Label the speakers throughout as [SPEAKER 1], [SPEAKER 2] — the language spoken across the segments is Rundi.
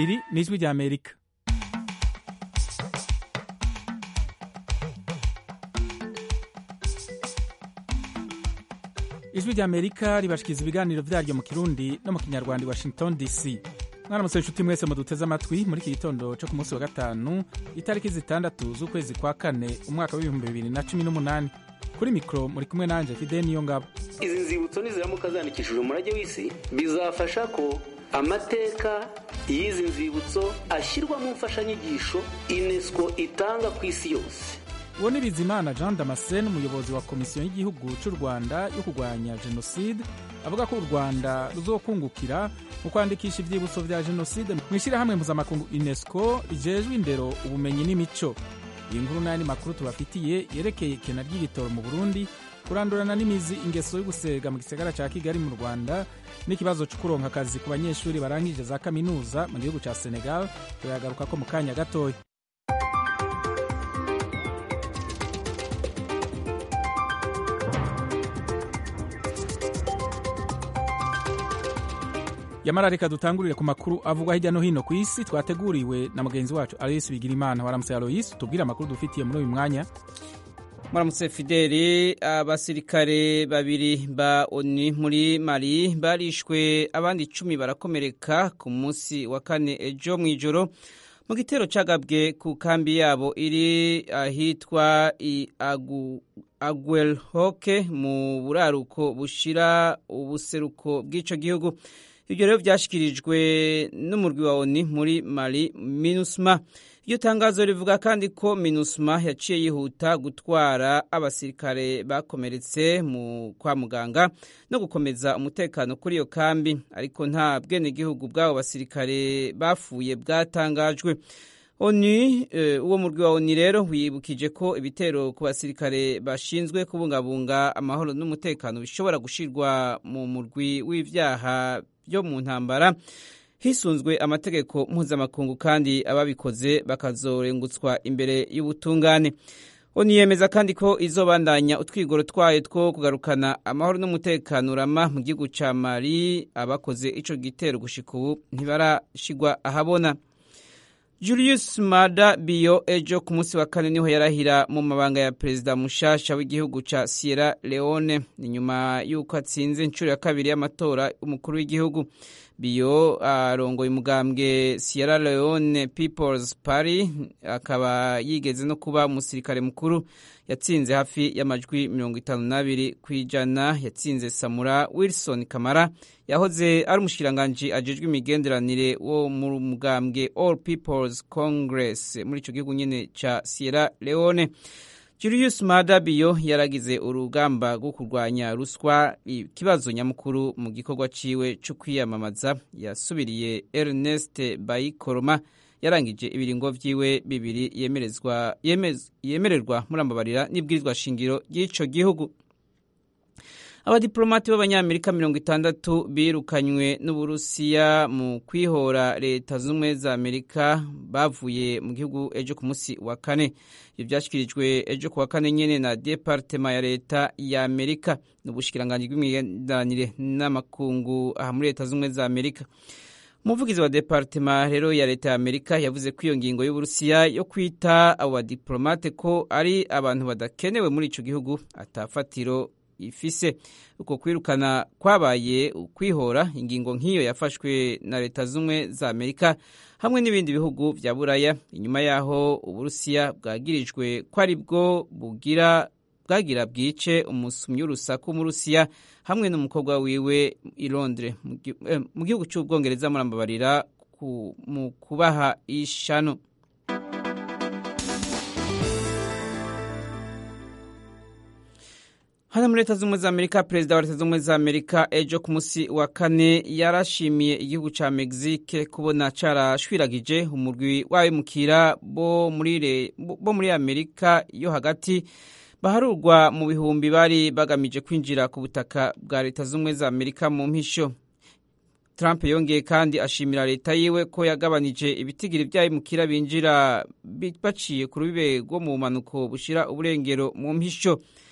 [SPEAKER 1] iri ni ijwi ry'amerika ijwi ry'amerika ribashikiriza ibiganiro vyaryo mu kirundi no mu kinyarwanda i washington dc mwaramutse inshuti mwese muduteze amatwi muri iki gitondo co ku munsi wa gatanu itariki zitandatu z'ukwezi kwa kane umwaka w'ibihumbi bibiri na cumi n'umunani kuri mikoro muri kumwe nanje fide niyo ngabo
[SPEAKER 2] izi nzibutso niziramuka zandikishije umurage w'isi bizafasha ko amateka y'izi nzibutso ashyirwa mu mfashanyigisho unesco itanga ku isi yose
[SPEAKER 1] uwo ni bizimana jean damascene umuyobozi wa komisiyo y'igihugu cy'u rwanda yo kurwanya jenoside avuga ko u rwanda ruzokungukira mu kwandikisha ivyibutso vya jenoside mu ishyirahamwe mpuzamakungu unesco rijejwe indero ubumenyi n'imico iyi nkuru n'ayandi makuru tubafitiye yerekeye ikena ry'igitoro mu burundi kurandurana n'imizi ingeso yo gusega mu gisagara ca kigali mu rwanda n'ikibazo co kuronka akazi ku banyeshuri barangije za kaminuza mu gihugu ca senegal turayagarukako mu kanya gatoya yamara reka dutangurire ku makuru avugwa hirya no hino ku isi twateguriwe na mugenzi wacu aloyisi bigirimana waramutse aloyisi tubwire amakuru dufitiye muri uyu mwanya
[SPEAKER 3] muramutse fideli abasirikare babiri ba oni muri mali barishwe abandi icumi barakomereka ku munsi wa kane ejo mu ijoro mu gitero cagabwe ku kambi yabo iri ahitwa i agu aguelhoke mu buraruko bushira ubuseruko bw'ico gihugu ibyo rero byashyikirijwe n'umurwi wa oni muri mali minusma iryo tangazo rivuga kandi ko minusma yaciye yihuta gutwara abasirikare bakomeretse mu kwa muganga no gukomeza umutekano kuri iyo kambi ariko nta bwenegihugu bw'abo basirikare bapfuye bwatangajwe oni uwo murwi wa oni rero wibukije ko ibitero ku basirikare bashinzwe kubungabunga amahoro n'umutekano bishobora gushirwa mu murwi w'ivyaha byo mu ntambara hisunzwe amategeko mpuzamakungu kandi ababikoze bakazorengutswa imbere y'ubutungane oni yemeza kandi ko izobandanya utwigoro twayo two kugarukana amahoro n'umutekano urama mu gihugu ca mali abakoze ico gitero gushika ubu ntibarashigwa ahabona Julius Mada Bio ejo ku munsi wa kane niho yarahira mu mabanga ya perezida mushasha w'igihugu ca Sierra Leone ni nyuma y'uko atsinze inshuro ya kabiri y'amatora y'umukuru w'igihugu Bio arongoye uh, umugambwe Sierra Leone People's Party akaba yigeze no kuba umusirikare mukuru yatsinze hafi y'amajwi mirongo itanu n'abiri ku ijana yatsinze Samura Wilson Kamara yahoze ari umushikiranganji ajejwe imigenderanire wo mu mugambwe All People's Congress muri ico gihugu nyene ca Sierra Leone Julius Maada Bio yaragize urugamba rwo kurwanya ruswa ikibazo nyamukuru mu gikorwa ciwe co kwiyamamaza yasubiriye Ernest Bayikoroma yarangije ibiringo vyiwe bibiri yemerezwa yemez, yemererwa murambabarira n'ibwirizwa shingiro ry'ico gihugu abadiplomati b'abanyamerika mirongo itandatu birukanywe n'uburusiya mu kwihora leta z'ubumwe za amerika bavuye mu gihugu ejo ku munsi wa kane ibyo byashyikirijwe ejo ku wa kane nyene na departema ya leta ya amerika n'ubushikiranganji bw'imigenderanire n'amakungu aha muri leta z'ubumwe za amerika umuvugizi wa departema rero ya leta ya amerika yavuze ko iyo ngingo y'uburusiya yo kwita abo badiplomate ko ari abantu badakenewe muri ico gihugu atafatiro ifise uko kwirukana kwabaye ukwihora ingingo nk'iyo yafashwe na leta z'umwe za amerika hamwe n'ibindi bihugu vya buraya inyuma y'aho uburusiya bwagirijwe ko ari bwo bugira bwagira bwice umusumyi w'urusaku mu rusiya hamwe n'umukobwa wiwe i londres mu gihugu cy'ubwongereza murambabarira mu kubaha ishano hano muri leta z'ubumwe za amerika perezida wa leta z'ubumwe za amerika ejo ku munsi wa kane yarashimiye igihugu ca mexique kubona carashwiragije umurwi w'abimukira bo muri amerika yo hagati baharurwa mu bihumbi bari bagamije kwinjira ku butaka bwa leta z'ubumwe za amerika mu mpisho Trump yongeye kandi ashimira leta yiwe ko yagabanije ibitigiri by'abimukira binjira baciye ku rubibe rwo mu mpanuko bushira uburengero mu mpisho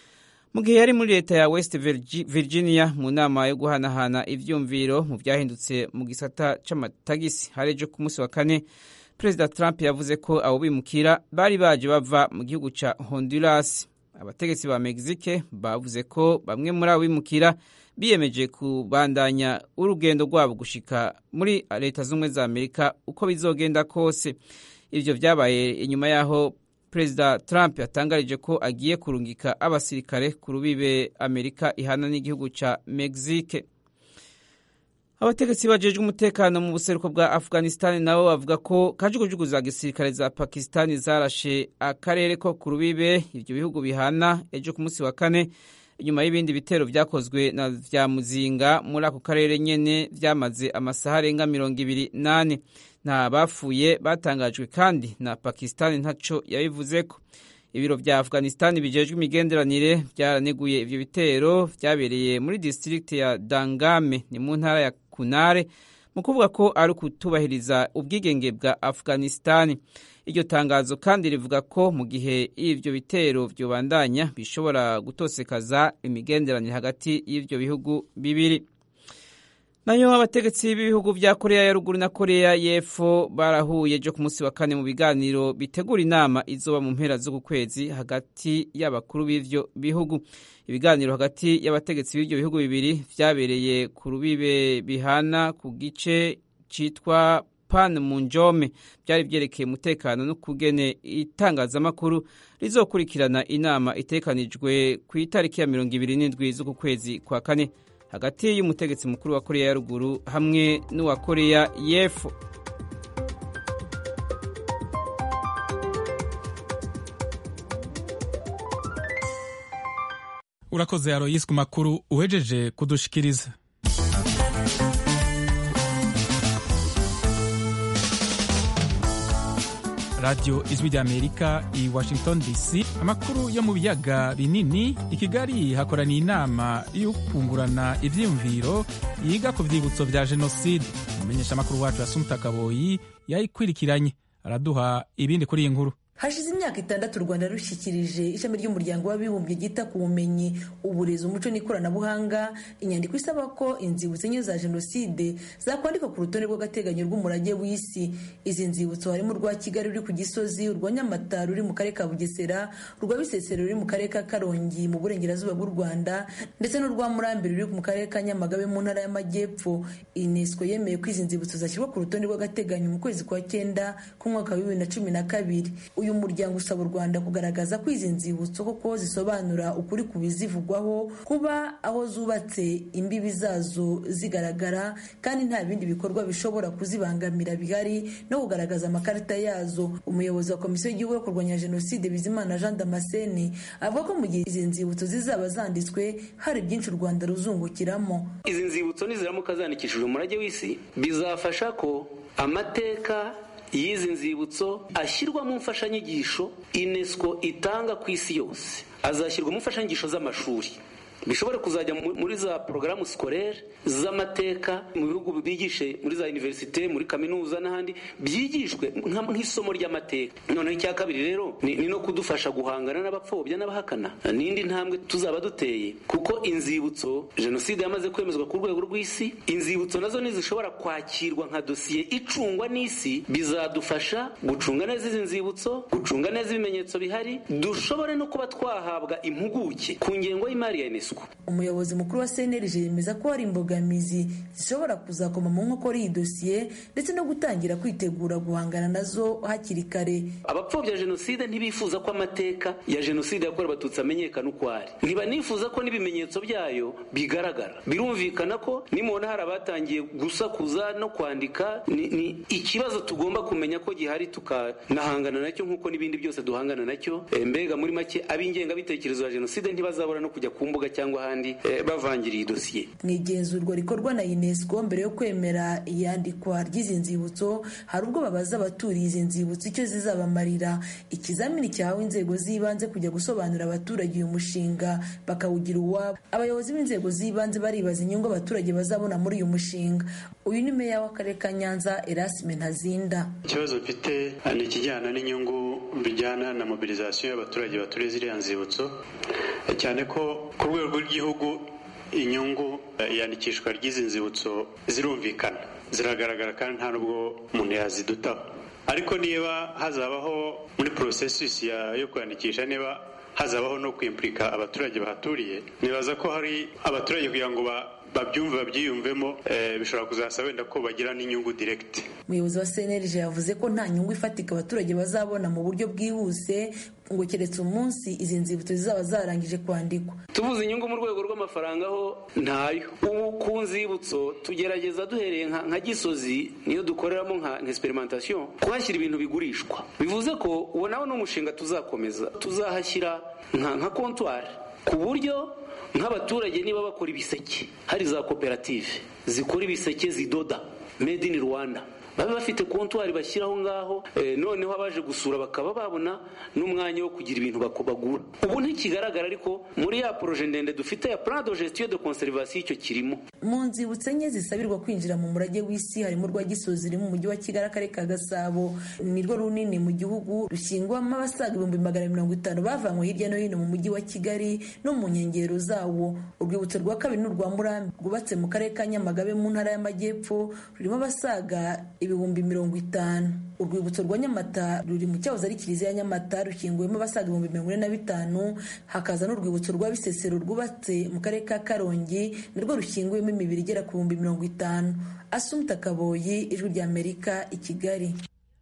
[SPEAKER 3] mu gihe yari muri leta ya west virginia mu nama yo guhanahana ivyumviro mu vyahindutse mu gisata c'amatagisi hari ejo ku munsi wa kane perezida trump yavuze ko abo bimukira bari baje bava mu gihugu ca honduras abategetsi ba mexique bavuze ko bamwe muri abo bimukira biyemeje kubandanya urugendo rwabo gushika muri leta z'ubumwe za amerika uko bizogenda kose ivyo vyabaye inyuma y'aho perezida trump yatangarije ko agiye kurungika abasirikare ku rubibe amerika ihana n'igihugu ca mexique abategetsi bajejwe umutekano mu buseruko bwa afghanistan nabo bavuga ko kajugujugu za gisirikare za pakistani zarashe akarere ko ku rubibe ivyo bihugu bihana ejo ku munsi wa kane inyuma y'ibindi bitero vyakozwe na vya muzinga muri ako karere nyene vyamaze amasaha arenga mirongo ibiri nane nta bapfuye batangajwe kandi na pakistani ntaco yabivuzeko ibiro vya afghanistan bijejwe imigenderanire vyaraneguye ivyo bitero vyabereye muri district ya dangame ni mu ntara ya kunare mu kuvuga ko ari ukutubahiriza ubwigenge bwa afghanistan iryo tangazo kandi rivuga ko mu gihe ivyo bitero vyobandanya bishobora gutosekaza imigenderanire hagati y'ivyo bihugu bibiri nayo abategetsi b'ibihugu vya koreya ya ruguru na koreya y'epfo barahuye ejo ku munsi wa kane mu biganiro bitegura inama izoba mu mpera z'uku kwezi hagati y'abakuru b'ivyo bihugu ibiganiro hagati y'abategetsi b'ivyo bihugu bibiri vyabereye ku rubibe bihana ku gice citwa pan mu njome byari byerekeye umutekano no kugene itangazamakuru rizokurikirana inama itekanijwe ku itariki ya mirongo ibiri n'indwi z'uku kwezi kwa kane hagati y'umutegetsi mukuru wa koreya ya ruguru hamwe n'uwa koreya y'epfo
[SPEAKER 1] urakoze aroyisi ku makuru uhejeje kudushikiriza radiyo ijwi ry'amerika i washington dc amakuru yo mu biyaga binini i kigali hakoraniye inama yo kungurana ivyiyumviro yiga ku vyibutso vya jenoside umumenyesha amakuru wacu yasumta kaboyi yayikwirikiranye araduha ibindi kuri iyi nkuru
[SPEAKER 4] hashize imyaka itandatu u rwanda rushyikirije ishami ry'umuryango w'abibumbye ryita ku bumenyi uburezi umuco n'ikoranabuhanga inyandiko isaba ko inzibutso enye za jenoside zakwandikwa ku rutonde rw'agateganyo rw'umurage w'isi izi nzibutso harimo urwa kigali ruri ku gisozi urwa nyamata ruri mu karere ka bugesera urwa bisesero ruri mu karere ka karongi mu burengerazuba bw'u rwanda ndetse n'urwa murambi ruri mu karere ka nyamagabe mu ntara y'amajyepfo unesco yemeye ko izi nzibutso zashyirwa ku rutonde rw'agateganyo mu kwezi kwa cyenda k'umwaka wa bibiri na cumi na kabiri uyu muryango usaba u rwanda kugaragaza ko izi nzibutso koko zisobanura ukuri ku bizivugwaho kuba aho zubatse imbibi zazo zigaragara kandi nta bindi bikorwa bishobora kuzibangamira bihari no kugaragaza amakarita yazo umuyobozi wa komisiyo y'igihugu yo kurwanya jenoside bizimana jean damascene avuga ko mu gihe izi nzibutso zizaba zanditswe hari byinshi u rwanda ruzungukiramo
[SPEAKER 2] izi nzibutso niziramuka zandikishije umurage w'isi bizafasha ko amateka y'izi nzibutso ashyirwa mu mfashanyigisho unesco itanga ku isi yose azashyirwa mu mfashanyigisho z'amashuri bishobore kuzajya muri za porogaramu sikorere z'amateka mu bihugu bigishe muri za univerisite muri kaminuza n'ahandi byigishwe nk'isomo ry'amateka noneho icya kabiri rero ni no kudufasha guhangana n'abapfobya n'abahakana n'indi ntambwe tuzaba duteye kuko inzibutso jenoside yamaze kwemezwa ku rwego rw'isi inzibutso nazo ntizishobora kwakirwa nka dosiye icungwa n'isi bizadufasha gucunga neza izi nzibutso gucunga neza ibimenyetso bihari dushobore no kuba twahabwa impuguke ku ngengo y'imari ya unesco
[SPEAKER 4] umuyobozi mukuru wa cnlg yemeza ko hari imbogamizi zishobora kuzakoma mu nkokora iyi dosiye ndetse no gutangira kwitegura guhangana nazo hakiri kare
[SPEAKER 2] abapfobya jenoside ntibifuza ko amateka ya jenoside yakorewe abatutsi amenyekana uko ari ntibanifuza ko n'ibimenyetso byayo bigaragara birumvikana ko nimubona hari abatangiye gusakuza no kwandika ni, ni ikibazo tugomba kumenya ko gihari tukanahangana nacyo nk'uko n'ibindi byose duhangana nacyo e, mbega muri make ab'ingengabitekerezo ya jenoside ntibazabura no kujya ku mbuga cyangwa ahandi bavangira iyi dosiye
[SPEAKER 4] mu igenzurwa rikorwa na unesco mbere yo kwemera iyandikwa ry'izi nzibutso hari ubwo babaza abaturiye izi nzibutso icyo zizabamarira ikizamini cyahawe inzego z'ibanze kujya gusobanurira abaturage uyu mushinga bakawugira uwabo abayobozi b'inzego z'ibanze baribaza inyungu abaturage bazabona muri uyu mushinga uyu ni meya w'akarere ka nyanza erasime ntazinda
[SPEAKER 5] ikibazo mfite ni ikijyana n'inyungu bijyana na mobilizasiyo y'abaturage baturiye ziriya nzibutso cyane ko ku rwego rw'igihugu inyungu iyandikishwa ry'izi nzibutso zirumvikana ziragaragara kandi nta nubwo umuntu yazidutaho ariko niba hazabaho muri porosesisi yo kwiyandikisha niba hazabaho no kwimpurika abaturage bahaturiye nibaza ko hari abaturage kugira ngo babyumve babyiyumvemo bishobora kuzasaba wenda ko bagira n'inyungu direkiti
[SPEAKER 4] umuyobozi wa cnlg yavuze ko nta nyungu ifatika abaturage bazabona mu buryo bwihuse ngo keretse umunsi izi nzibutso zizaba zarangije kwandikwa
[SPEAKER 2] tubuze inyungu mu rwego rw'amafaranga ho ntayo ubu ku nzibutso tugerageza duhereye nka gisozi niyo dukoreramo nka experimentation kuhashyira ibintu bigurishwa bivuze ko uwo nawe ni umushinga tuzakomeza tuzahashyira nka kontwari ku buryo nk'abaturage niba bakora ibiseke hari za koperative zikora ibiseke zidoda made in rwanda babe bafite kontwari bashyiraho ngaho noneho abaje gusura bakaba babona n'umwanya wo kugira ibintu bagura ubu ntikigaragara ariko muri ya poroje ndende dufite ya plan de gestion de conservation icyo kirimo
[SPEAKER 4] mu nzibutso enye zisabirwa kwinjira mu murage w'isi harimo urwa gisozi ruri mu mujyi wa kigali akarere ka gasabo ni rwo runini mu gihugu rushyingwamo abasaga ibihumbi magana mirongo itanu bavanywe hirya no hino mu mujyi wa kigali no mu nkengero zawo urwibutso rwa kabiri ni urwa murambi rwubatse mu karere ka nyamagabe mu ntara y'amajyepfo rurimo abasaga ibihumbi mirongo itanu urwibutso rwa nyamata ruri mu cyahoze ari kiliziya ya nyamata rushyinguwemo abasaga ibihumbi mirongo ine na bitanu hakaza n'urwibutso rwa bisesero rwubatse mu karere ka karongi narwo rushyinguwemo imibiri igera ku bihumbi mirongo itanu asumta kaboyi ijwi rya amerika i kigali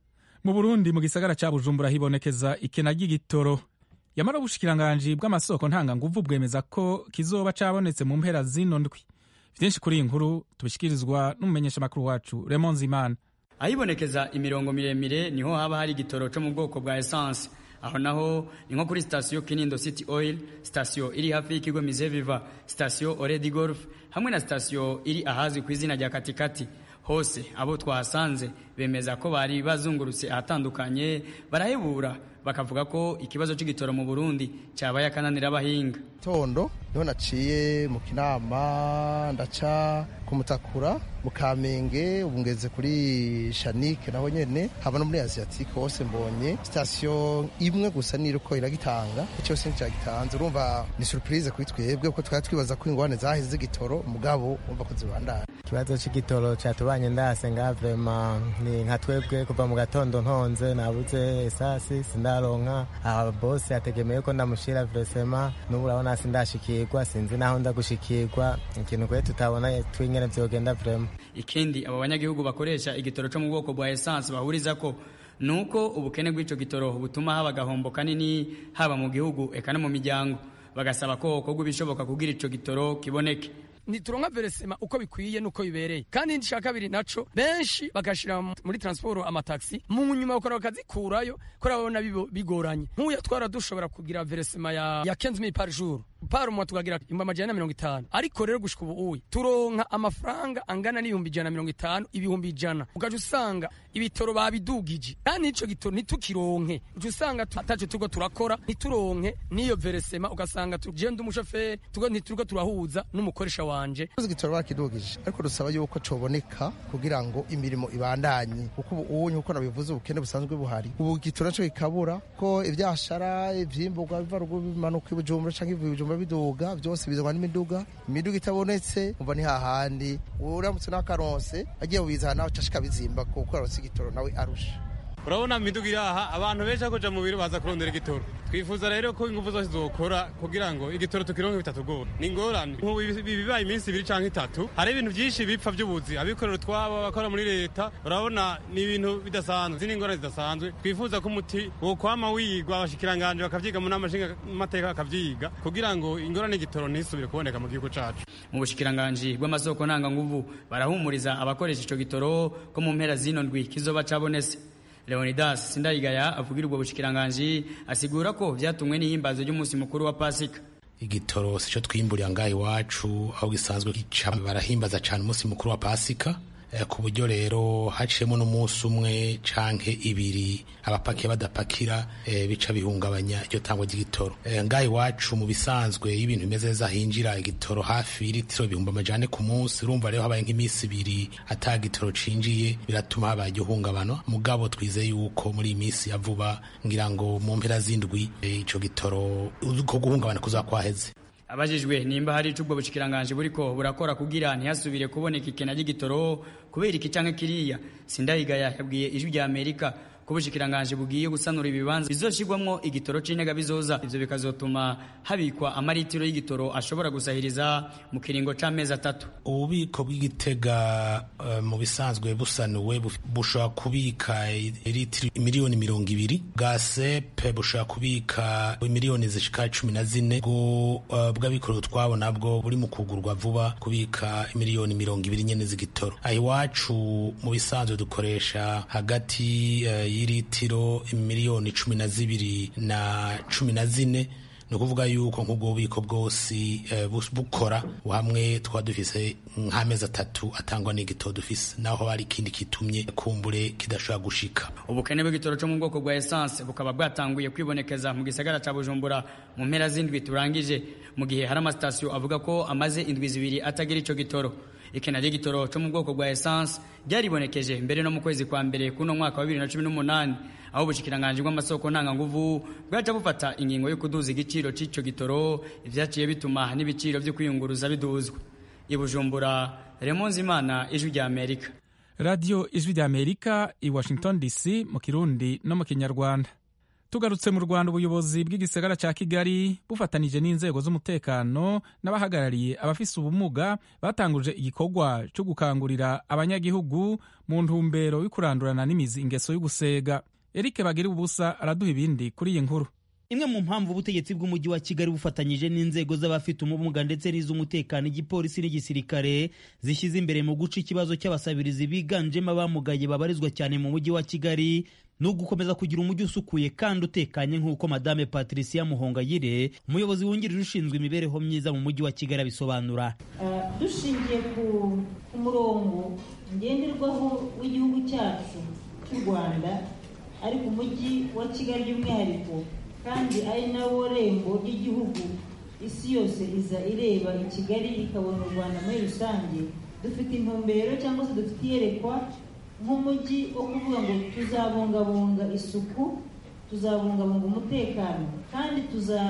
[SPEAKER 1] mu burundi mu gisagara cya bujumbura hibonekeza ikena ry'igitoro yamara ubushikiranganji bw'amasoko ntanganguvu bwemeza ko kizoba cabonetse mu mpera zino ndwi byinshi kuri iyi nkuru tubishyikirizwa n'umumenyeshamakuru wacu Raymond Zimana
[SPEAKER 6] ahibonekeza imirongo miremire niho haba hari igitoro cyo mu bwoko bwa essence aho naho ni nko kuri sitasiyo kinindo city oil sitasiyo iri hafi y'ikigo mizeviva sitasiyo oredi golf hamwe na sitasiyo iri ahazwi ku izina rya katikati hose abo twahasanze bemeza ko bari bazungurutse ahatandukanye barahebura bakavuga ko ikibazo cy'igitoro mu burundi cyabaye akananira abahinga
[SPEAKER 7] tondo niho naciye mu kinama ndaca ku mutakura mu kamenge ubu ngeze kuri shanike naho nyene haba no muri asiatique hose mbonye sitasiyo imwe gusa niriko iragitanga cyose nticagitanze urumva ni surprise kuri twebwe kuko twari twibaza ko ingwane zaheze z'igitoro mugabo umva ko zibandana
[SPEAKER 8] ikibazo c'igitoro catubanye ndase nga vrema ni nka twebwe kuva mu gatondo ntonze nabuze esasi sindaronka aha bose yategemeye ko ndamushira vresema n'ubu urabona sindashikirwa sinzi naho ndagushikirwa ikintu kwe tutabona twingene vyogenda vrema
[SPEAKER 6] ikindi abo banyagihugu bakoresha igitoro cyo mu bwoko bwa essence bahuriza ko nuko ubukene bw'ico gitoro butuma haba agahombo kanini haba mu gihugu eka no mu miryango bagasaba ko hokorwa ibishoboka kugira ico gitoro kiboneke
[SPEAKER 9] ntituronka veresema uko bikwiye nuko bibereye kandi icya kabiri naco benshi bagashira muri transport amataxi mu nyuma bakora bakazikurayo ko babona bigoranye nk'uya twara dushobora kugira veresema ya, ya 15000 par jour par mois tukagira ibihumbi amajana na mirongo itanu ariko rero gushika ubu uyi turonka amafaranga angana n'ibihumbi ijana na mirongo itanu ibihumbi ijana ugaca usanga ibitoro babidugije kandi ico gitoro ntitukironke uca usanga ataco turiko turakora ntituronke n'iyo veresema ugasanga tugenda umushoferi ntituriko turahuza n'umukoresha wanje
[SPEAKER 7] igitoro bakidugije ariko dusaba yuko coboneka kugira ngo imirimo ibandanye kuko ubu unye uko nabivuze ubukene busanzwe buhari ubu igitoro naco kikabura ko ivyashara ivyimburwa biva ruguru bimanuka ibujumbura canke ivuye ibujumbura biduga byose bizanwa n'imiduga imiduga itabonetse umva ni hahandi uramutse n'akaronse agiye bubiza nawe cashika bizimba kuko aronse igitoro nawe arusha
[SPEAKER 10] urabona imiduga iri aha abantu benshi bakoja mu biro baza kurondera igitoro twifuza rero ko ingufu zose zokora kugira ngo igitoro tukironke bitatugora ni ingorane nk'ubu bibaye iminsi ibiri canke itatu hari ibintu byinshi bipfa by'ubuzi abikorera utwabo abakora muri leta urabona ni ibintu bidasanzwe zini ingorane zidasanzwe twifuza ko umuti wokwama wigwa abashikiranganje bakavyiga mu nama nshingamateka bakavyiga kugira ngo ingorane y'igitoro ntisubire kuboneka mu gihugu cacu
[SPEAKER 6] mu bushikiranganji bw'amasoko ntanganguvu barahumuriza abakoresha ico gitoro ko mu mpera zino ndwi kizoba cabonetse leonidas sindayigaya avugira ubwo bushikiranganji asigura ko vyatumwe n'ihimbazo ry'umunsi mukuru wa pasika
[SPEAKER 11] igitoro sico twimburira ngaha iwacu aho gisanzwe gica barahimbaza cane umunsi mukuru wa pasika ku buryo rero haciyemo n'umunsi umwe canke ibiri abapakiye badapakira bica bihungabanya iryo tangwa ry'igitoro ngaha iwacu mu bisanzwe iyo ibintu bimeze neza hinjira igitoro hafi y'ilitiro ibihumbi amajane ku munsi urumva rero habaye nk'iminsi ibiri ata gitoro cinjiye biratuma habaye igihungabano mugabo twizeye yuko muri iyi minsi ya vuba ngira ngo mu mpera z'indwi ico gitoro ko guhungabana kuzakwaheze
[SPEAKER 6] abajijwe nimba hari icubwo bushikiranganje buriko burakora kugira ntihasubire kuboneka ikena ry'igitoro kubera iki canke kiriya sindahigaya yabwiye ijwi rya amerika ko ubushikiranganje bugiye gusanura ibibanza bizoshirwamwo igitoro c'intega bizoza ivyo bikazotuma habikwa amaritiro y'igitoro ashobora gusahiriza mu kiringo c'amezi atatu
[SPEAKER 11] ububiko bw'igitega uh, mu bisanzwe busanuwe bushobora kubika litiro miliyoni mirongo ibiri bwa sepe bushobora kubika miliyoni zishika cumi na zine bwo uh, bw'abikorera utwabo nabwo buri mu kugurwa vuba kubika miliyoni mirongo ibiri nyene z'igitoro aha iwacu mu bisanzwe dukoresha hagati uh, y'ilitiro miliyoni cumi na zibiri na cumi na zine ni ukuvuga yuko nk'ubwo bubiko bwose bukora hamwe twaba dufise nk'amezi atatu atangwa n'igitoro dufise naho hari ikindi kitumye kumbure kidashobora gushika
[SPEAKER 6] ubukene bw'igitoro cyo mu bwoko bwa esanse bukaba bwatanguye kwibonekeza mu gisagara ca bujumbura mu mpera z'indwi turangije mu gihe hari amasitasiyo avuga ko amaze indwi zibiri atagira ico gitoro ikena ry'igitoro cyo mu bwoko bwa esanse ryaribonekeje mbere no mu kwezi kwa mbere kuno mwaka wa bibiri na cumi n'umunani aho ubushikiranganje bw'amasoko ntanganguvu bwaca bufata ingingo yo kuduza igiciro c'ico gitoro ivyaciye bituma n'ibiciro vyo kwiyunguruza biduzwa ibujumbura remonzi imana ijwi rya amerika
[SPEAKER 1] radiyo ijwi rya amerika i washington dc mu kirundi no mu kinyarwanda tugarutse mu rwanda ubuyobozi bw'igisagara cya kigali bufatanije n'inzego z'umutekano n'abahagarariye abafise ubumuga batanguje igikorwa cyo gukangurira abanyagihugu mu ntumbero yo kurandurana n'imizi ingeso y'ugusega eric bagira ubusa araduha ibindi kuri iyi nkuru
[SPEAKER 12] imwe mu mpamvu ubutegetsi bw'umujyi wa kigali bufatanyije n'inzego z'abafite ubumuga ndetse n'iz'umutekano igipolisi n'igisirikare zishyize imbere mu guca ikibazo cy'abasabirizi biganjemo abamugaye babarizwa cyane mu mujyi wa kigali ni ugukomeza kugira umujyi usukuye kandi utekanye nk'uko madame patricia muhongayire umuyobozi wungirije ushinzwe imibereho myiza mu mujyi wa kigali abisobanura
[SPEAKER 13] dushingiye ku murongo ngenderwaho w'igihugu cyacu cy'u rwanda ariko umujyi wa kigali by'umwihariko kandi ari nawo rembo ry'igihugu isi yose iza ireba i kigali ikabona u rwanda muri rusange dufite intumbero cyangwa se dufite iyerekwa nk'umujyi wo kuvuga ngo tuzabungabunga isuku tuzabungabunga umutekano kandi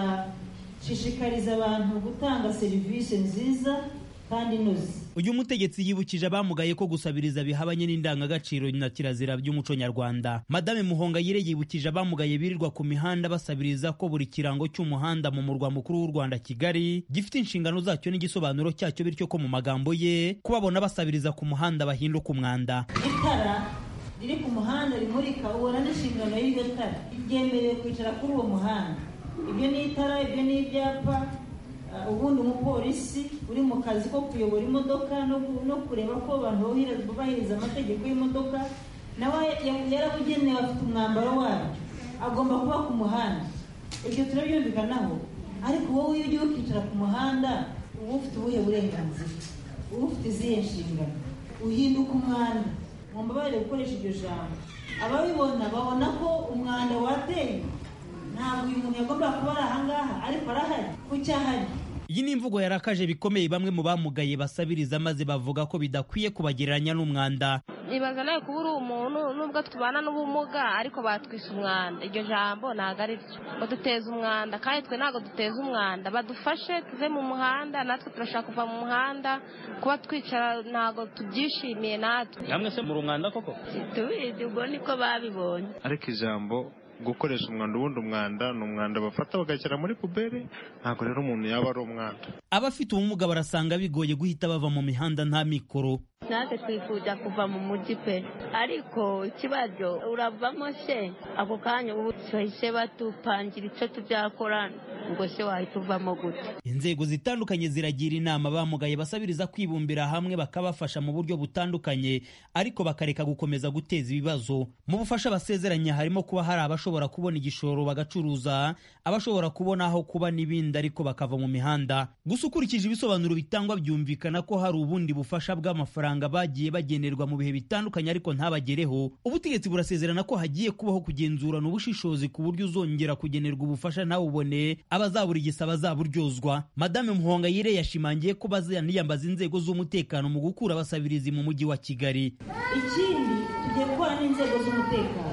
[SPEAKER 13] tuzashishikariza abantu gutanga serivisi nziza kandi inoze
[SPEAKER 12] uyu mutegetsi yibukije abamugaye ko gusabiriza bihabanye n'indangagaciro na kirazira by'umuco nyarwanda madame muhongayire yibukije abamugaye birirwa ku mihanda basabiriza ko buri kirango cy'umuhanda mu murwa mukuru w'u rwanda kigali gifite inshingano zacyo n'igisobanuro cyacyo bityo ko mu magambo ye kubabona basabiriza ku muhanda bahinduka umwanda
[SPEAKER 13] itara riri ku muhanda rimurika ubona n'inshingano y'iryo tara ryemerewe kwicara kuri uwo muhanda ibyo ni itara ibyo ni ibyapa ubundi umupolisi uri mu kazi ko kuyobora imodoka no kureba ko abantu bubahiriza amategeko y'imodoka nawe yarabugenewe afite umwambaro wabyo agomba kuba ku muhanda ibyo turabyumvikanaho ariko wowe iyo ugiye ukicara ku muhanda uba ufite ubuhe burenganzira uba ufite izihe nshingano uhinduka umwanda mu mbabarire gukoresha iryo jambo ababibona babona ko umwanda wateye ntabwo uyu muntu yagomba kuba ari ahangaha ariko arahari ku cyahari
[SPEAKER 12] iyi ni imvugo yarakaje bikomeye bamwe mu bamugaye basabiriza maze bavuga ko bidakwiye kubagereranya n'umwanda
[SPEAKER 14] nibaza nawe kuba uri umuntu nubwo tubana n'ubumuga ariko batwise umwanda iryo jambo ntabwo ari ryo baduteza umwanda kandi twe ntabwo duteza umwanda badufashe tuve mu muhanda natwe turashaka kuva mu muhanda kuba twicara ntabwo tubyishimiye natwe
[SPEAKER 12] namwe se muri umwanda koko
[SPEAKER 14] tubizi ubwo niko babibonye
[SPEAKER 15] ariko ijambo gukoresha umwanda ubundi umwanda ni umwanda bafata bagashyira muri puberi ntabwo rero umuntu yaba ari umwanda
[SPEAKER 12] abafite ubumuga barasanga bigoye guhita bava mu mihanda nta mikoro
[SPEAKER 14] natwe twifuza kuva mu mujyi pe ariko ikibazo uravamo se ako kanya ubu bahise batupangira icyo tubyakora ngo se wahita uvamo gute
[SPEAKER 12] inzego zitandukanye ziragira inama bamugaye basabiriza kwibumbira hamwe bakabafasha mu buryo butandukanye ariko bakareka gukomeza guteza ibibazo mu bufasha basezeranya harimo kuba hari abashobora kubona igishoro bagacuruza abashobora kubona aho kuba n'ibindi ariko bakava mu mihanda gusa ukurikije ibisobanuro bitangwa byumvikana ko hari ubundi bufasha bw'amafaranga amafaranga bagiye bagenerwa mu bihe bitandukanye ariko ntabagereho ubutegetsi burasezerana ko hagiye kubaho kugenzurana ubushishozi ku buryo uzongera kugenerwa ubufasha ntawubone abazabura igisaba azaburyozwa madame muhongayire yashimangiye ko bazaniyambaza inzego z'umutekano mu gukura abasabirizi mu mujyi wa kigali
[SPEAKER 13] ikindi tugiye gukora n'inzego z'umutekano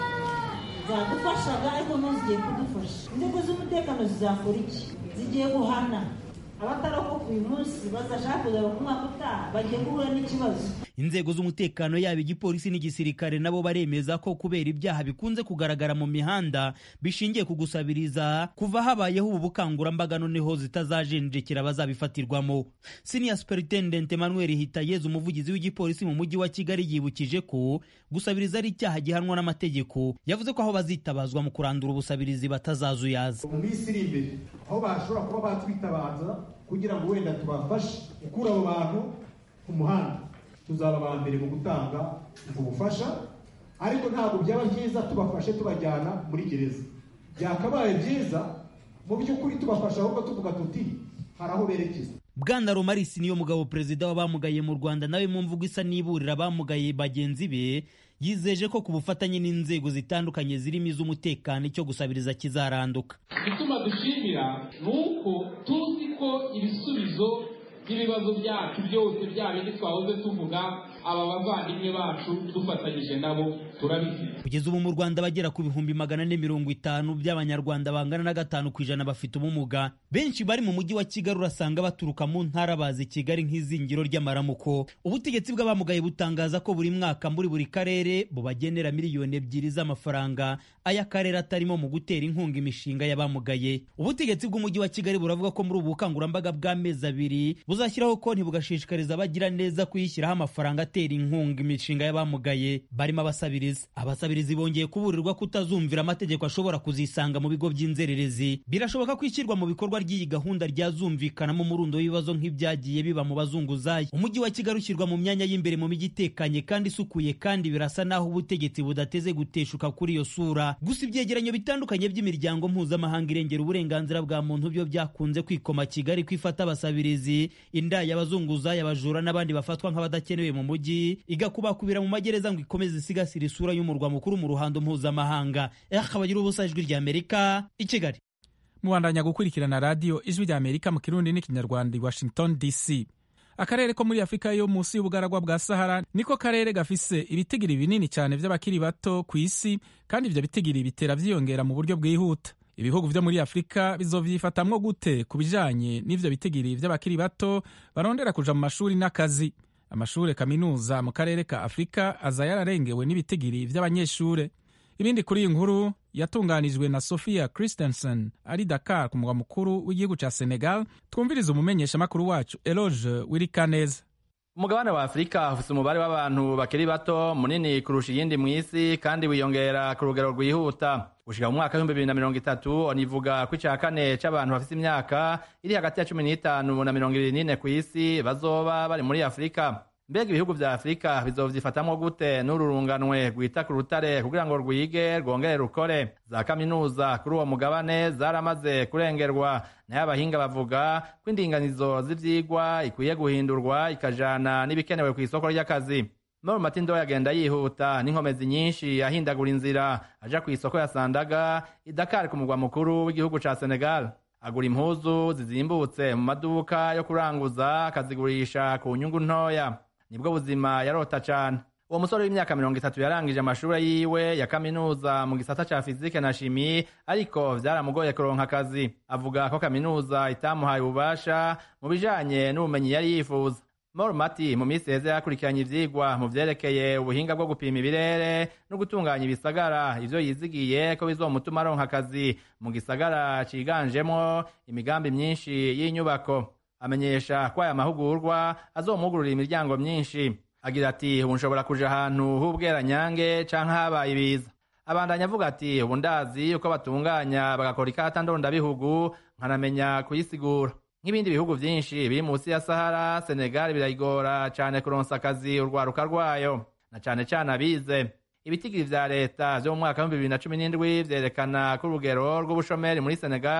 [SPEAKER 13] zadufashaga ariko no zigiye kudufasha inzego z'umutekano zizakora iki zigiye guhana abatarokoka uyu munsi bazashaka kuzaba ku mwaka utaha bagiye guhura n'ikibazo
[SPEAKER 12] inzego z'umutekano yaba igipolisi n'igisirikare nabo baremeza ko kubera ibyaha bikunze kugaragara mu mihanda bishingiye ku gusabiriza kuva habayeho ubu bukangurambaga noneho zitazajenjekera abazabifatirwamo senior superintendent emmanuel hitayezu umuvugizi w'igipolisi mu mujyi wa kigali yibukije ko gusabiriza ari icyaha gihanwa n'amategeko yavuze ko aho bazitabazwa mu kurandura ubusabirizi batazazuyaza
[SPEAKER 16] mu minsi iri imbere aho bashobora kuba batwitabaza kugira ngo wenda tubafashe gukura abo bantu ku muhanda tuzaba aba mbere mu gutanga ubwo bufasha ariko ntabwo byaba byiza tubafashe tubajyana muri gereza byakabaye byiza mu by'ukuri tubafasha ahubwo tuvuga tuti hari aho berekeza
[SPEAKER 12] bwana romarisi niyo mugabo perezida w'abamugaye mu rwanda nawe mu mvugo isa n'iburira abamugaye bagenzi be yizeje ko ku bufatanye n'inzego zitandukanye zirimo iz'umutekano icyo gusabiriza kizaranduka
[SPEAKER 17] igituma dushimira ni uko tuzi ko ibisubizo by'ibibazo byacu byose bya bindi twahoze tuvuga aba bavandimwe bacu dufatanyije nabo turabifite
[SPEAKER 12] kugeza ubu mu rwanda bagera ku bihumbi magana ane mirongo itanu by'abanyarwanda bangana na gatanu ku ijana bafite ubumuga benshi bari mu mujyi wa kigali urasanga baturuka mu ntara bazi kigali nk'izingiro ry'amaramuko ubutegetsi bw'abamugaye butangaza ko buri mwaka muri buri karere bubagenera miliyoni ebyiri z'amafaranga ay'akarere atarimo mu gutera inkunga imishinga y'abamugaye ubutegetsi bw'umujyi wa kigali buravuga ko muri ubu bukangurambaga bw'amezi abiri buzashyiraho konti bugashishikariza abagira neza kuyishyiraho amafaranga atera inkunga imishinga y'abamugaye barimo abasabirizi abasabirizi bongeye kuburirwa kutazumvira amategeko ashobora kuzisanga mu bigo by'inzererezi birashoboka ko ishyirwa mu bikorwa ry'iyi gahunda ryazumvikanamo umurundo w'ibibazo nk'ibyagiye biba mu bazunguzayi umujyi wa kigali ushyirwa mu myanya y'imbere mu mijyi itekanye kandi isukuye kandi birasa naho ubutegetsi budateze guteshuka kuri iyo sura gusa ibyegeranyo bitandukanye by'imiryango mpuzamahanga irengera uburenganzira bwa muntu byo byakunze kwikoma kigali kwifata abasabirizi indaya abazunguzayi abajura n'abandi bafatwa nk'abadakenewe mu mujyi igakubakubira mu magereza ngo ikomeze isigasira isura y'umurwa mukuru mu ruhando mpuzamahanga akabagira ubusa ijwi rya amerika i kigali
[SPEAKER 1] mubandanya gukurikirana radiyo ijwi rya amerika mu kirundi n'ikinyarwanda i washington dc akarere ko muri afurika yo munsi y'ubugaragwa bwa sahara niko karere gafise ibitigiri binini cyane by'abakiri bato ku isi kandi ibyo bitigiri bitera byiyongera mu buryo bwihuta ibihugu byo muri afurika bizovyifatamwo gute ku bijanye n'ivyo bitigiri vy'abakiri bato barondera kuja mu mashuri n'akazi amashure kaminuza mu karere ka afurika aza yararengewe n'ibitigiri vy'abanyeshure ibindi kuri iyi nkuru yatunganijwe na sophia christensen ari dakar ku mugwa mukuru w'igihugu ca senegal twumviriza umumenyeshamakuru wacu eloge wirikaneza
[SPEAKER 18] umugabane wa afurika ufite umubare w'abantu bakiri bato munini kurusha iyindi mu isi kandi wiyongera ku rugero rwihuta gushika mu mwaka w'ibihumbi bibiri na mirongo itatu onivuga ko ica kane c'abantu bafite imyaka iri hagati ya cumi n'itanu na mirongo ibiri n'ine ku isi bazoba bari muri afurika mbega ibihugu vya afurika bizovyifatamwo gute n'uru runganwe rwita ku rutare kugira ngo rwige rwongere rukore za kaminuza kuri uwo mugabane zaramaze kurengerwa nayo abahinga bavuga ko indinganizo z'ivyigwa ikwiye guhindurwa ikajana n'ibikenewe ku isoko ry'akazi Moro Matindo yagenda yihuta n'inkomezi nyinshi ahindagura inzira aja ku isoko ya Sandaga i Dakar ku mugwa mukuru w'igihugu ca Senegal agura impuzu zizimbutse mu maduka yo kuranguza akazigurisha ku nyungu ntoya nibwo buzima yarota cane uwo musore w'imyaka mirongo itatu yarangije amashure yiwe ya kaminuza mu gisata ca fizike na shimi ariko vyaramugoye kuronka akazi avuga ko kaminuza itamuhaye ububasha mu bijanye n'ubumenyi yari yifuza Mor Mati mu minsi heze yakurikiranye ivyigwa mu vyerekeye ubuhinga bwo gupima ibirere no gutunganya ibisagara ivyo yizigiye ko bizomutuma aronka akazi mu gisagara ciganjemwo imigambi myinshi y'inyubako amenyesha ko aya mahugurwa azomugurura imiryango myinshi agira ati ubu nshobora kuja ahantu h'ubweranyange canke habaye ibiza abandanya avuga ati ubu ndazi uko batunganya bagakora ikata ndondabihugu nkanamenya kuyisigura nk'ibindi bihugu vyinshi biri munsi ya sahara senegal birayigora cane kuronsa akazi urwaruka rwayo na cane cane abize ibitigiri vya leta vyo mu mwaka w'ibihumbi bibiri na cumi n'indwi vyerekana ko urugero rw'ubushomeri muri senegal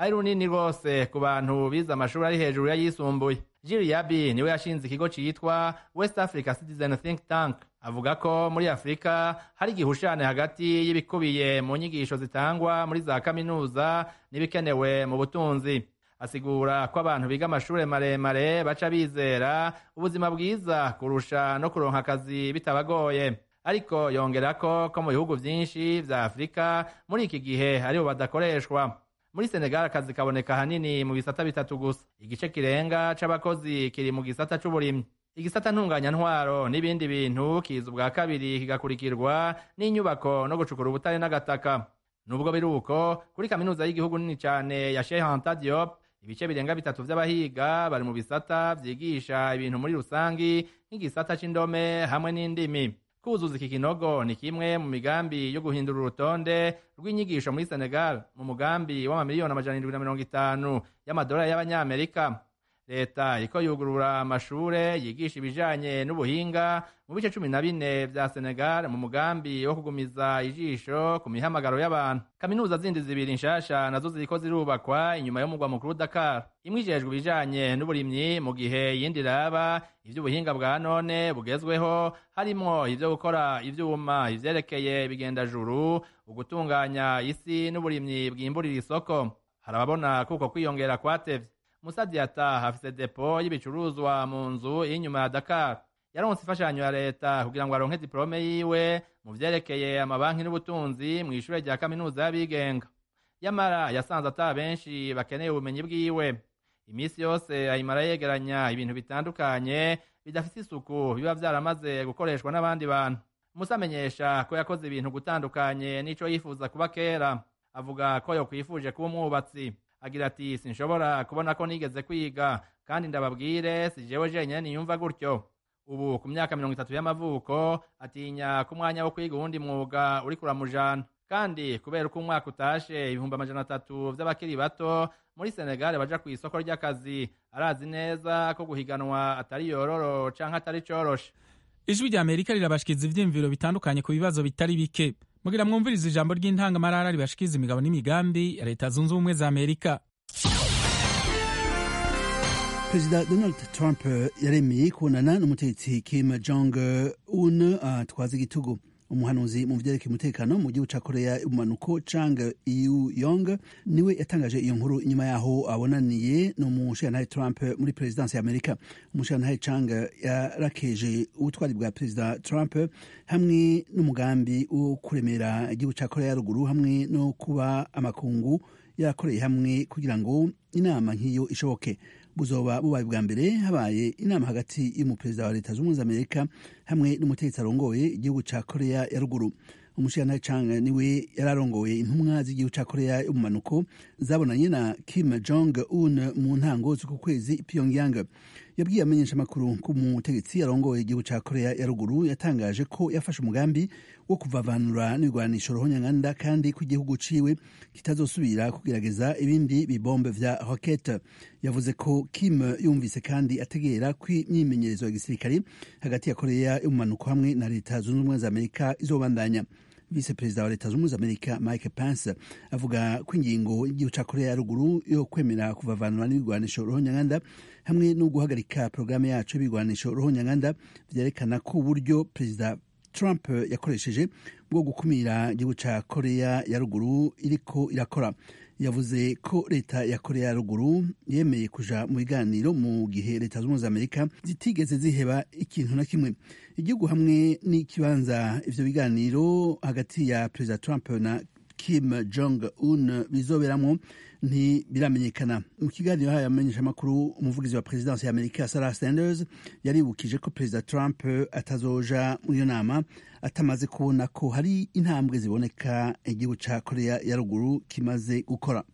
[SPEAKER 18] ari runini rwose ku bantu bize amashuri ari hejuru y'ayisumbuye Jiri Yabi niwe yashinze ikigo citwa West Africa Citizen Think Tank avuga ko muri Afurika hari igihushane hagati y'ibikubiye mu nyigisho zitangwa muri za kaminuza n'ibikenewe mu butunzi asigura ko abantu biga amashuri maremare baca bizera ubuzima bwiza kurusha no kuronka akazi bitabagoye ariko yongera ko ko mu bihugu vyinshi vya Afurika muri iki gihe aribo badakoreshwa muri Senegal akazi kaboneka hanini mu bisata bitatu gusa igice kirenga c'abakozi kiri mu gisata c'uburimyi igisata ntunganyantwaro n'ibindi bintu kiza ubwa kabiri kigakurikirwa n'inyubako no gucukura ubutare n'agataka nubwo biri uko kuri kaminuza y'igihugu nini cane ya Cheikh Anta Diop ibice birenga bitatu vy'abahiga bari mu bisata vyigisha ibintu muri rusangi nk'igisata c'indome hamwe n'indimi kuzuza iki kinogo ni kimwe mu migambi yo guhindura urutonde rw'inyigisho muri Senegal mu mugambi w'amamiliyoni amajana indwi na mirongo itanu y'amadolari y'abanyamerika leta iriko yugurura amashure yigisha ibijanye n'ubuhinga mu bice cumi na bine vya Senegal mu mugambi wo kugumiza ijisho ku mihamagaro y'abantu kaminuza zindi zibiri nshasha nazo ziriko zirubakwa inyuma y'umugwa mukuru Dakar imwe ijejwe ibijanye n'uburimyi mu gihe iyindi raba ivy'ubuhinga bwa none bugezweho harimwo ivyo gukora ivyuma ivyerekeye bigendajuru ugutunganya isi n'uburimyi bwimburira isoko harababona kuko kwiyongera kwatevye Musa Diata afise depo y'ibicuruzwa mu nzu y'inyuma ya Dakar yaronse imfashanyo ya leta kugira ngo aronke diplome yiwe mu vyerekeye amabanki n'ubutunzi mu ishure rya kaminuza y'abigenga yamara yasanze ata benshi bakeneye ubumenyi bwiwe imisi yose ayimara yegeranya ibintu bitandukanye bidafite isuku biba vyaramaze gukoreshwa n'abandi bantu Musa amenyesha ko yakoze ibintu gutandukanye n'ico yifuza kuba kera avuga ko yokwifuje kuba umwubatsi agira ati sinshobora kubona ko nigeze kwiga kandi ndababwire si jewe jenyine niyumva gutyo ubu ku myaka mirongo itatu y'amavuko atinya ko umwanya wo kwiga uwundi mwuga uri kuramujana kandi kubera uko umwaka utashe ibihumbi amajana atatu vy'abakiri bato muri senegali baja ku isoko ry'akazi arazi neza ko guhiganwa atari yororo canke atari coroshe
[SPEAKER 1] ijwi rya amerika rirabashikiza ivyiyumviro bitandukanye ku bibazo bitari bike mugira mwumviriza ijambo ry'intangamarara ribashikiza imigabo n'imigambi ya leta zunze ubumwe za amerika
[SPEAKER 19] perezida donald trump yaremeye kubonana n'umutegetsi kim jong un atwaza igitugu umuhanuzi mu vyerekeye umutekano mu gihugu ca korea y'ubumanuko chang yu yong niwe yatangaje iyo nkuru inyuma yaho abonaniye n'umushirantahe trump muri perezidansi ya amerika umushirantahe chang yarakeje ubutwari bwa perezida trump hamwe n'umugambi wo kuremera igihugu ca korea ya ruguru hamwe no kuba amakungu yarakoreye hamwe kugira ngo inama nk'iyo ishoboke buzoba bubaye bwa mbere habaye inama hagati y'umuperezida wa leta z'ubumwe za amerika hamwe n'umutegetsi arongoye igihugu ca korea ya ruguru umushirantahe chang niwe yari arongoye intumwa z'igihugu ca korea y'ubumanuko zabonanye na kim jong un mu ntango z'uku kwezi pyongyang yabwiye amenyeshamakuru ko umutegetsi arongoye igihugu ca korea ya ruguru yatangaje ko yafashe umugambi wo kuvavanura n'ibigwanisho rohonyanganda kandi ko igihugu ciwe kitazosubira kugerageza ibindi bibombe vya rokete yavuze ko kim yumvise kandi ategera ko imyimenyerezo ya gisirikare hagati ya korea y'ubumanuko hamwe na leta zunze ubumwe za amerika izobandanya vise perezida wa leta zunze ubumwe za amerika mike pence avuga ko ingingo y'igihugu ca korea ya ruguru yo kwemera kuvavanura n'ibigwanisho rohonyanganda hamwe no guhagarika porogaramu yacu y'ibigwanisho rohonyanganda vyerekana ko uburyo perezida trump yakoresheje bwo gukumira igihugu ca korea ya ruguru iriko irakora yavuze ko leta ya korea ya ruguru yemeye kuja mu biganiro mu gihe leta z'ubumwe za amerika zitigeze ziheba ikintu na kimwe igihugu hamwe n'ikibanza ivyo biganiro hagati ya perezida trump na kim jong un bizoberamwo ntibiramenyekana mu kiganiro hayo amenyeshamakuru umuvugizi wa perezidansi ya amerika sarah sanders yaribukije ko perezida trump atazoja muri iyo nama atamaze kubona ko hari intambwe ziboneka igihugu ca korea ya ruguru kimaze gukora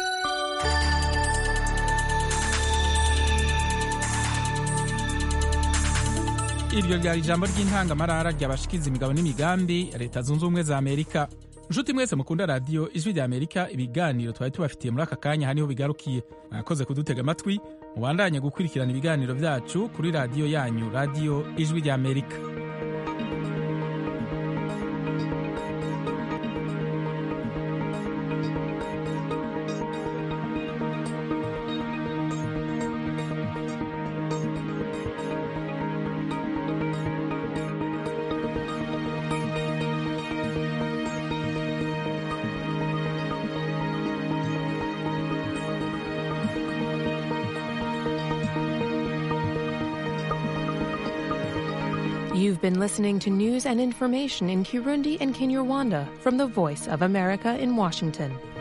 [SPEAKER 1] iryo ryari ijambo ry'intangamarara ryabashikiza imigabo n'imigambi ya leta zunze ubumwe za amerika nshuti mwese mukunda radiyo ijwi rya amerika ibiganiro twari tubafitiye muri aka kanya haniho bigarukiye mwakoze kudutega amatwi mubandanye gukurikirana ibiganiro byacu kuri radiyo yanyu radiyo ijwi rya amerika
[SPEAKER 20] You've been listening to news and information in Kirundi and Kinyarwanda from the Voice of America in Washington.